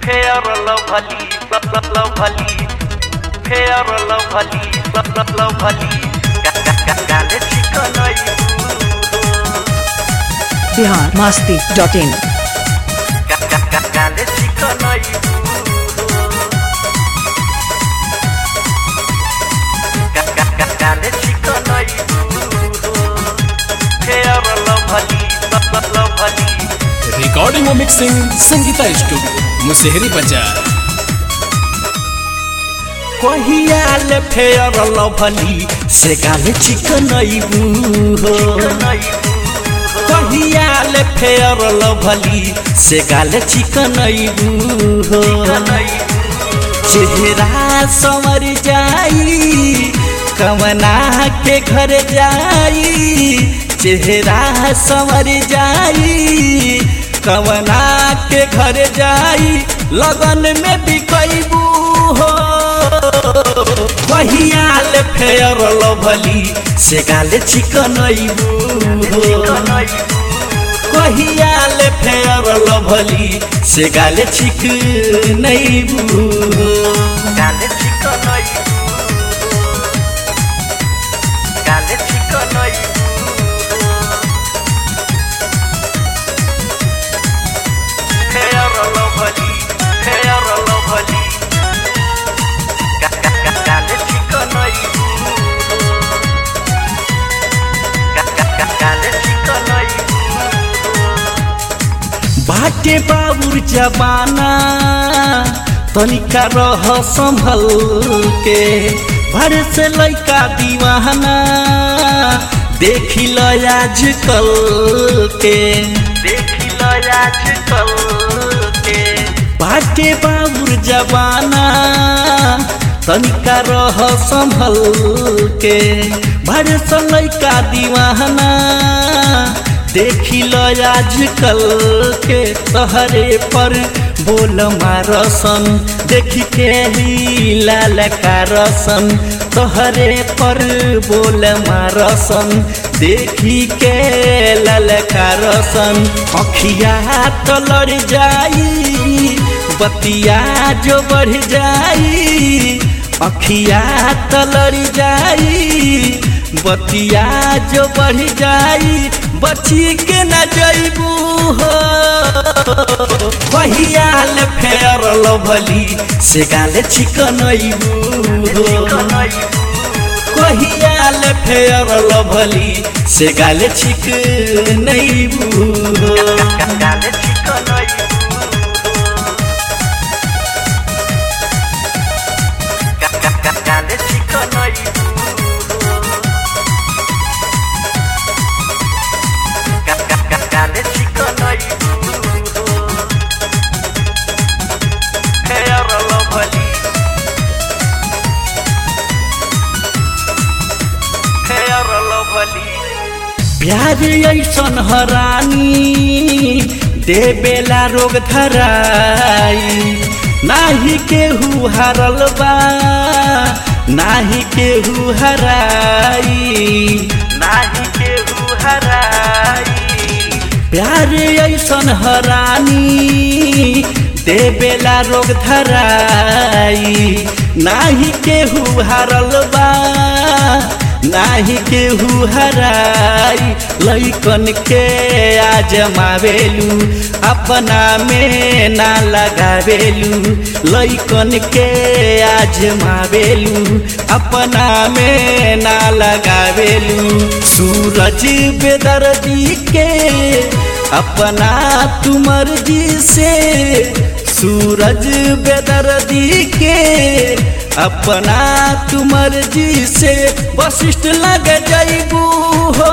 fair lovely lovely fair lovely lovely काले चिकन बिहार मस्ती डॉट इन काले चिकन काले चिकन फेयर लवली लवली रिकॉर्डिंग और मिक्सिंग संगीता स्टूडियो मुसेहरी बाजार कहियाल फेयर लवली से गाले चिकन हो कहियाल फेयर लवली से गाले चिकन हो चेहरा संवर जाई कमना के घर जाई चेहरा संवर जाई कमना के घर जाई लगन में बिकैबू हो कहियाल फेयर लवली से गाले चिकन हो कहियाल फेयर लवली से गाले चिक नहीं गाले चिकन गाले chicken fair lovely fair lovely गाले चिकन गाले चिकन बाटे बाबुर जबाना तनिका रह संभल के भर से लैका दीवाना देखी लो आजकल के देखी लो आजकल के बाटे बाबुर जबाना तनिका रह संभल के भर से लैका दीवाना देखी लो आजकल के तहरे पर बोल मारसन देखी के ही लाल कारसन तहरे पर बोल मारसन देखी के लाल कारसन अखिया तो लड़ जाई बतिया जो बढ़ जाई अखिया तो लड़ जाई बतिया जो बढ़ जाई बची के न जैबू हो कहियाल फेयर लवली से गाले चिकन हो कहियाल फेयर लवली से गाले चिक नहीं गाले चिकन गाले चिकन गाले chicken fair lovely fair lovely प्यार ऐसन हरानी देवेला रोग धराई नाही केहू हारल बा नाही केहू हराई नाही केहू हराई प्यार ऐसन हरानी देवेला रोग धराई नाही केहू हारल बा नाही केहू हराई लैकन के आजमावेलू अपना में ना लगावेलू लैकन के आजमावेलू अपना में ना लगावेलू सूरज बेदर्दी के अपना तुमर जी से सूरज बेदर्दी के अपना तुमर जी से वशिष्ठ लग जैबू हो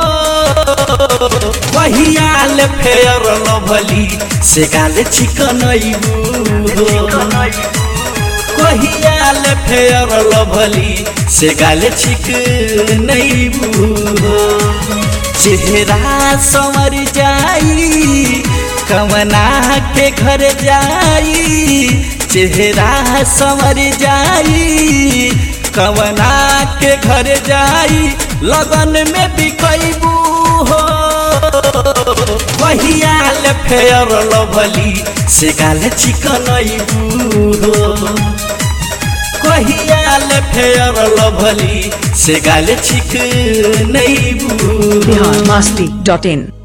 कहियाल फेयर लवली से गाले चिकन हो कहियाल फेयर लवली से गाले चिक नहीं हो चेहरा संवर जाई कमना के घर जाई चेहरा संवर जाई कवना के घर जाई लगन में बिकैबू हो कहियाल फेयर लभली से गाल चिकन हो कहियाल फेयर लभली से गाल चिक नहीं बिहार मस्ती डॉट इन